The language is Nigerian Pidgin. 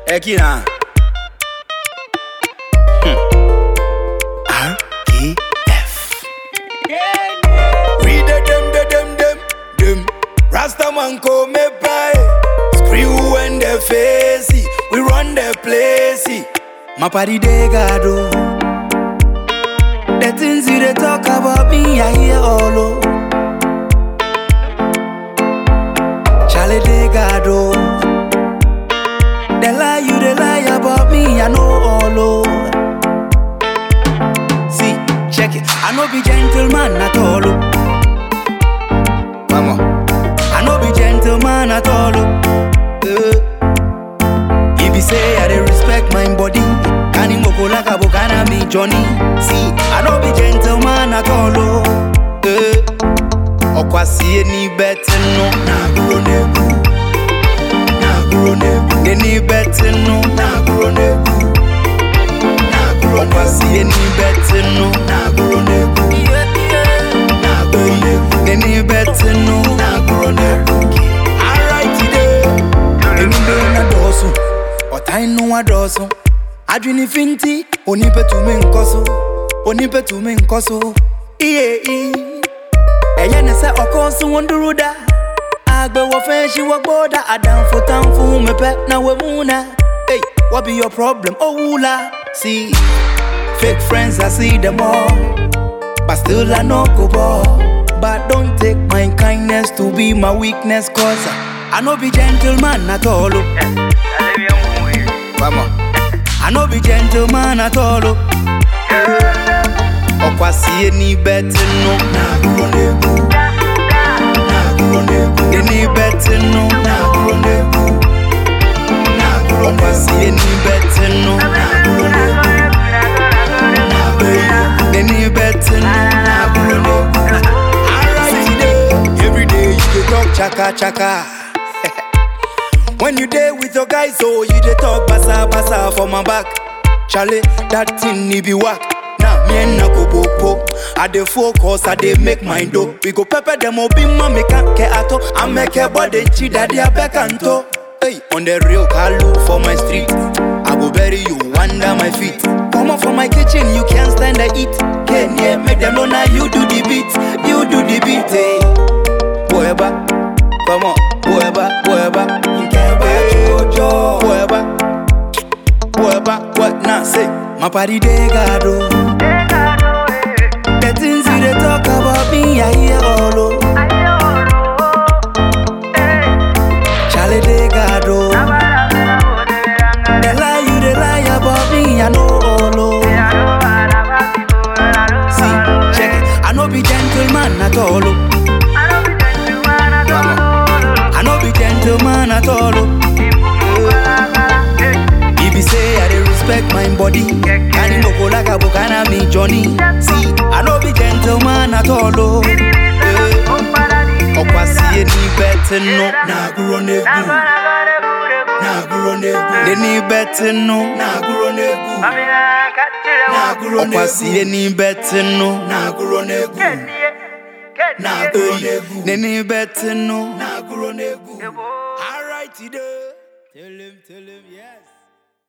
Ekina. RKF. Read the them, the them, them, them. Rastaman come me by. Screw and the face. We run the place. My party they got oh. The things you they talk about me, I hear all oh. Charlie they got oh. The lie you they lie about me, I know all oh. See, check it. I know be gentleman at all. oh. Mama, I know be gentleman at all. oh. Eh. If you say I dey respect my body, can him go like a bokana me Johnny? See, I know be gentleman at all. Oh. Eh. Okwasi any better no, na guro nebu, na guro nebu. Any better no, na guro nebu, na guro. Okwasi any better no, na guro nebu, na guro nebu. Any better no, na guro nebu. Alright today, any na dosu, ọ̀tá inú wa dọ̀sùn. Adwini finti, onípẹ̀ tún mi nkọ́ so, onípẹ̀ tún mi nkọ́ so. Iye iye. ẹ̀yẹ́ ní sẹ́ ọkọ sún wọn dúró dá àgbẹ̀wò fẹ́ ṣí wọ́n gbọ́dá àdánfò tán fún mi pẹ́ náà wọ́n mú náà hey what be your problem ó wúlà see fake friends I see them all but still I no go ball but don't take my kindness to be my weakness cause I, I no be gentleman at all o. Vamos. I no be gentleman at all o. ọkwasi eni bẹti nu n'aguro n'egwu n'aguro n'egwu eni bẹti nu n'aguro n'egwu n'aguro ọkwasi eni bẹti nu n'aguro n'egwu n'aguro eni bẹti nu n'aguro n'egwu. Alright today, every day you dey talk chaka chaka. When you dey with your guys, oh, you dey talk basa basa for my back. Charlie, that thing need be whack. Now me and Nako Popo, I dey focus, I dey make my dough. We go pepper them up in mommy can't care at all. I make a body cheat that they are back and toe. Hey, on the real Kalu for my street. I go bury you under my feet. Come on from my kitchen, you can't stand the heat. Can yeah, make them know now you do the beat, you do the beat. Hey, whoever, come on, whoever, whoever, you can't wait, whoever, whoever, what now say? My party they got oh. The things you they talk about me, I hear all oh. Charlie they got oh. The lie you they lie about me, I know all oh. See, check it. I know be gentleman at all oh. I know be gentleman at all oh. If you say I dey respect my body, can him go like a bokana me Johnny? See, I know be gentleman at all oh. Eh. Ọkwasi eni bẹti nu n'aguro n'egwu n'aguro n'egwu eni bẹti nu n'aguro n'egwu n'aguro n'egwu ọkwasi eni bẹti nu n'aguro n'egwu n'aguro n'egwu eni bẹti nu n'aguro n'egwu. Alright today, tell him, tell him, yeah.